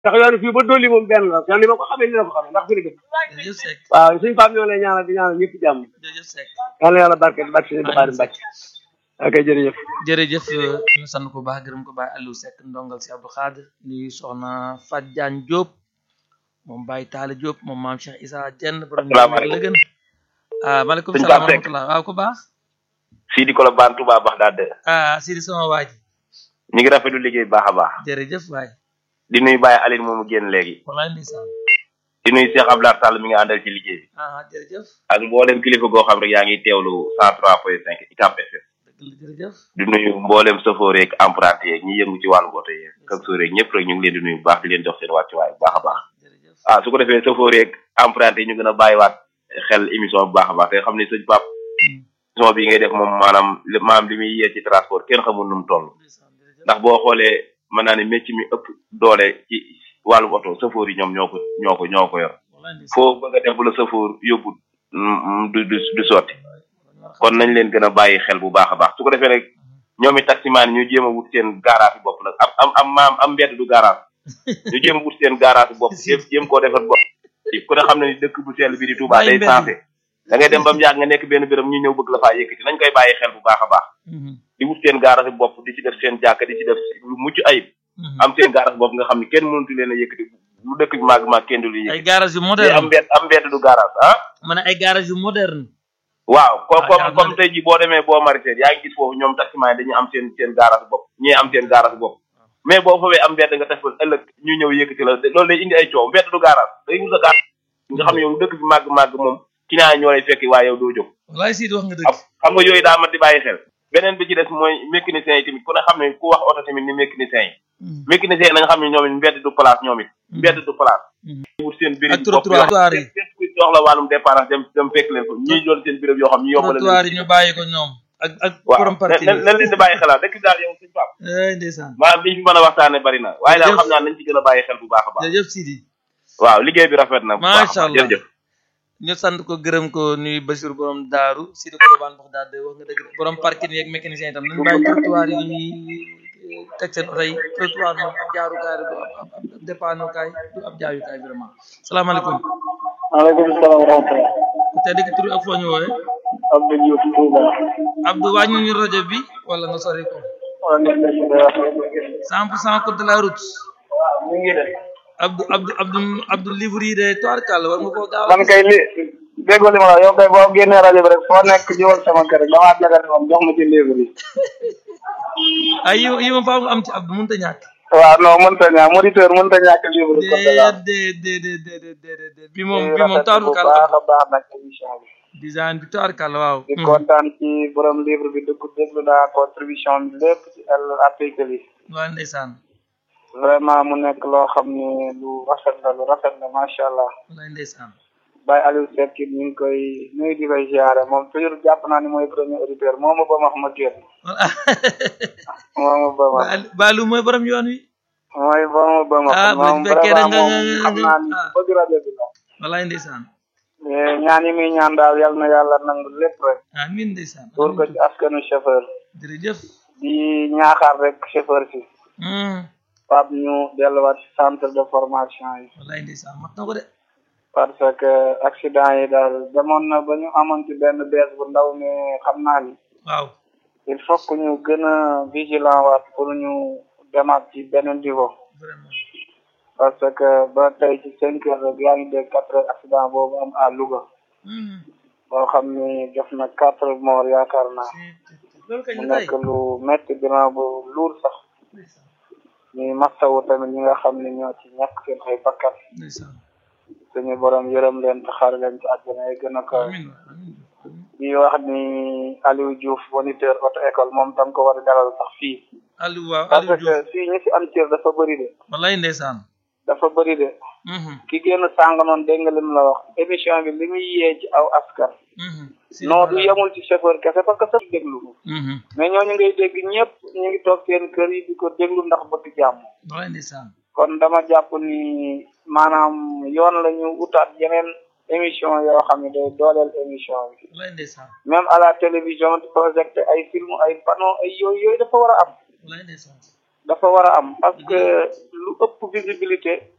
ndax yoonu fii ba dolli moom benn la yoon li ma ko xamee ni la ko xamee ndax fi la dëkk jërëjëf Seck waaw suñu faam ñoo lay ñaanal di ñaanal ñëpp jàmm jërëjëf Seck yal na yàlla barke barke si Baari Mbàcke ok jërëjëf jërëjëf ñu sant ko baax gërëm ko bàyyi Aliou Seck ndongal si Abdou Khadre nuyu soxna Fat Diagne Diop moom Baye Talla Diop moom maam Cheikh Issa Dieng borom Asalaamaaleykum. la gën ah maaleykum Sëñ salaam wa Pape Seck. rahmatulah waaw ko baax Sidi Kolobane Touba Baxdaad ah Sidi sama waa ji ñu ngi rafetlu liggéey bu baax a baax jërëjëf waay di nuyu Baye Aline moomu génn léegi walaay ndeysaan di nuyu Cheikh Abdoulaye Sall mi nga àndal ci liggéey bi ah jërëjëf ak mboolem kilifa goo xam rek yaa ngi teewlu 103.5 ICAP FM dëgg la jërëjëf di nuyu mboolem chauffeur yeeg emprunté yeeg ñi yëngu ci wàllu oto yeeg chauffeur yeeg ñëpp rek ñu ngi leen di nuyu bu baax di leen jox seen wàccuwaay bu baax a baax jërëjëf ah su ko defee chauffeur yeeg emprunté yi ñu gën a bàyyiwaat xel émission bu baax a baax te xam ne sëñ Pape Hmm, émission bi ngay def moom maanaam li maanaam li muy yee ci transport kenn xamul nu mu toll ndeysaan jërëjëf ndax boo xoolee mën naa ne métier mi ëpp doole ci wàllu oto chauffeur yi ñoom ñoo ko ñoo ko ñoo ko yor walaay ndeysaan foo bëgg a def bu la chauffeur yóbbu mm, du du du sotti kon kon nañ leen gën a bàyyi xel bu baax a baax su ko defee nag ñoom i taximaan yi ñu jéem a wut seen garage yi bopp nag am am am maam am mbedd du garage ñu jéem a wut seen garage bopp jéem jéem koo defar bopp ku ne xam ne ni dëkk bu sell bi di Touba Bàyyi day mbedd. sensé da ngay dem ba mu yàgg nga nekk benn béréb ñu ñëw bëgg la faa yëkkati nañ koy bàyyi xel bu baax a baax di wut seen garage bopp di ci def seen jàkka di ci def lu mucc ayib am seen garage bopp nga xam ne kenn mënatu leen a yëkkati lu dëkk bi màgg màgg kenn du leen ay yëkkati garage yu te am moderne mbedd am mbedd du garage ah ma ne ay garage yu moderne waaw Ah, comme jàpp comme na comme de. tey jii boo demee boo maraîcher yaa ngi gis foofu ñoom taximan yi dañuy am seen seen garage bopp ñii am seen garage bopp mais boo foofee am mbedd nga def ko ëllëg ñu ñëw yëkkati la loolu day indi ay coow mbedd du garage day wut sa garage nga xam ne yow dëkk bi màgg-màgg moom ci naa ñoo lay fekki waaye yow doo jóg walaay Sidi wax nga xam dëgg xam nga yooyu daa mat di bàyyi xel beneen bi ci des mooy mécanicien yi tamit ku ne xam ne ku wax oto tamit ni mécanicien yi Hmm, mécanicien yi na nga xam ne ñoom it mbedd du place ñoom it mbedd du place Mhm. wut seen ak béréb bopp trottoir trottoir yi képp képp ku soxla wàllum dépense dem dem fekk leen ko ñii doon seen béréb yoo xam ñu yombal trottoir yi ñu bàyyi ko ñoom ak ak waaw borom parti na na leen di bàyyi xelaat dëkk daal yow suñu pap ay ndeysaan maanaam liñ fi mën a waxtaane bari na waaye daal Jërëjëf. xam naa nañ ci gën a bàyyi xel bu baax a baax jërëjëf Sidi waaw liggéey bi rafet na bu baax a Macha baax Allah. jërëjëf ñu sant ko gërëm ko nuyu Basiir borom daaru Sidi Kolobane wax daal de wax nga dëgg de borom parking yeeg mécanicien itam nañu bàyyi trottoir yi ñuy teg seen oto yi trottoir moom ab jaarukaay la du ab ab ab dépannukaay du ab jaayukaay vraiment salaamaaleykum maaleykum salaam wa rahmatulah ku tedd ki tur ak foo ñu woowe Abdou Diouf Touba Abdou wàññi ñu rajo bi wala nga sori ko waa nekk na ci dara cent pour cent code de la route mu ngi def Abdou Abdou Abdou Abdou livre yi de toirkal war nga koo gaaw a man kay li déggoo li ma la wax yow kay boo génnee rajo bi rek foo nekk jiwal sama kër rek damaa jagal moom jox ma ci livre yi ay yi yi ma faaw nga am ci Abdou mënut a ñàkk waaw non mënta ñàkk moniteur mënta ñàkk livre yi comme ça déedéet déedéet déedéet déedéet bi moom bi moom toirkal bu baax a baax nag émission bi design bi toirkal waaw di kontaan ci borom livre bi dugg déglu naa contribution bi lépp ci el article yi waa ndeysaan vraiment mu nekk loo xam ne lu rafet la lu rafet la macha allah wallaay ndeysaan Baye Aliou Seck it ñu ngi koy nuyu di koy ziare moom toujours jàpp naa ni mooy premier auditeur moo ma ba ma xam ma génn voilà moo ma ba ma Ba- Baalu mooy borom yoon wi mooy ba ma ba ma Ah, bu moom fekkee da vraiment nga- moom nga- xam naa ni ah. bëgg rajo bi la wallaay ndeysaan mais ñaan yi muy ñaan daal yal na yàlla nangu lépp rek amiin ndeysaan pour ko ci askanu chauffeur jërëjëf di ñaaxaar rek chauffeur si Hmm, Pape ñu delluwaat ci centre de formation yi wallaay ndeysaan mat na ko de parce que accident yi daal demoon na ba ñu amoon ci benn bees bu ndaw mais xam naa ni waaw il faut que ñu gën a vigilant waat pour ñu demaat ci beneen niveau vraiment parce que ba tey ci cinq heures rek yaa ngi dégg quatre heures accident boobu am à Louga Hmm, boo xam ni def na quatre morts yaakaar naa loolu kañ mu la tey nekk lu métti bilan bu luur sax ndeysaan ñuy masawu tamit ñi nga xam ne ñoo ci ñàkk seen ay bakkan ndeysaan suñu borom yërëm leen te xaar leen ci àjjana yi gën a ko amiin waay, amiin amiin. di wax ni Aliou Diouf moniteur auto école moom tam ko war a dalal sax fii Aliou waaw parce Aliou Diouf que fii ñi fi am cër dafa bëri de wallaay ndeysaan dafa bëri de Mhm, ki génn sàng noonu dégg nga lim la wax émission bi li muy yee ci aw askan mhm. Si non du voilà. yemul ci chauffeur kese parce que sax déglu ko Mhm, mais ñooñu ngay dégg ñëpp ñu ngi toog seen kër yi di ko déglu ndax bëgg jàmm wallaay ndeysaan kon dama jàpp ni maanaam yoon la ñu utaat yeneen émission yoo xam ne day dooleel émission bi wallaay ndeysaan même à la télévision di projeté ay film ay panneau ay yooyu yooyu dafa war a am wallaay ndeysaan dafa war a am parce que lu ëpp visibilité